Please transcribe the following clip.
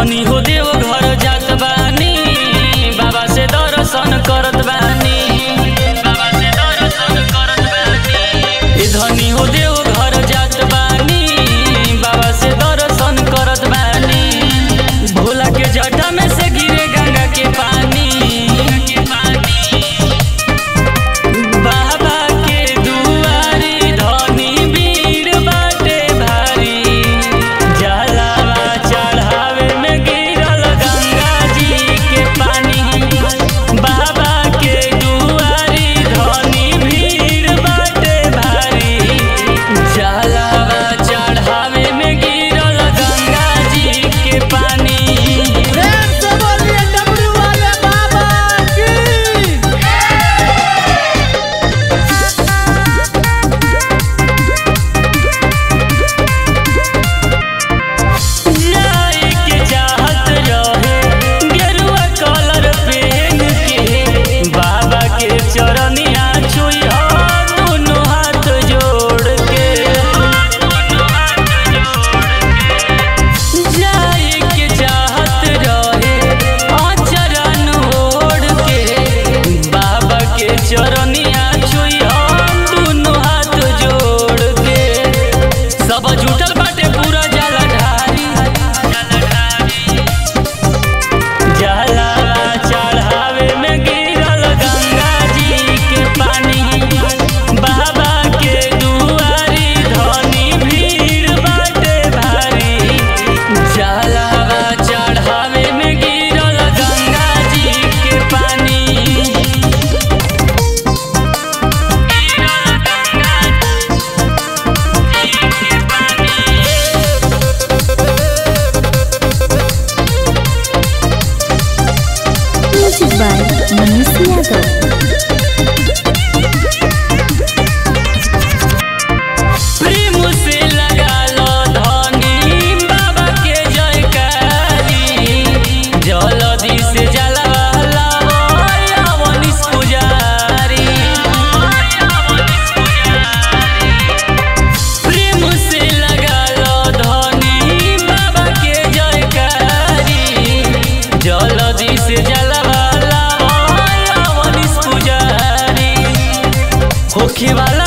धनी हो देव घर जात बानी बाबा से दर्शन करत बानी बाबा से दर्शन करत बानी ए धनी हो देव घर जात बानी बाबा से दर्शन करत बानी भोला के जटा में से गिरे गंगा के पानी के पानी बाबा के दुआरी धनी भीड़ बाटे भारी जलावा चढ़ावे में गिरल गंगा जी के पानी बाबा के दुआरी धनी भीड़ बाटे भारी जलावा चढ़ावे में गिरल गंगा जी के पानी प्रेम से बोलिए डमरू वाले बाबा की जाए के चाहत रहे गेरुआ कलर पहन के बाबा के चरनिया छुइया दोनों हाथ जोड़ के जाए के चाहत रहे आचरण ओढ़ के बाबा के चरनिया छुइया दोनों हाथ जोड़ के सब जुटल बाटे पूरा जलधारी जलावा चढ़ावे में गिरल गंगा जी के पानी बाबा के दुआरी धनी भीड़ बाटे भारी जलावा चढ़ावे में गिरल गंगा जी के पानी Music by Manish Yadav. प्रेम से लगा लो धनी बाबा के जयकारी जलदी से जलवा लाओ अवनीश पुजारी प्रेम से लगा लो धनी बाबा के जयकारी जलदी से जलवा लाओ अवनीश पुजारी होखे वाला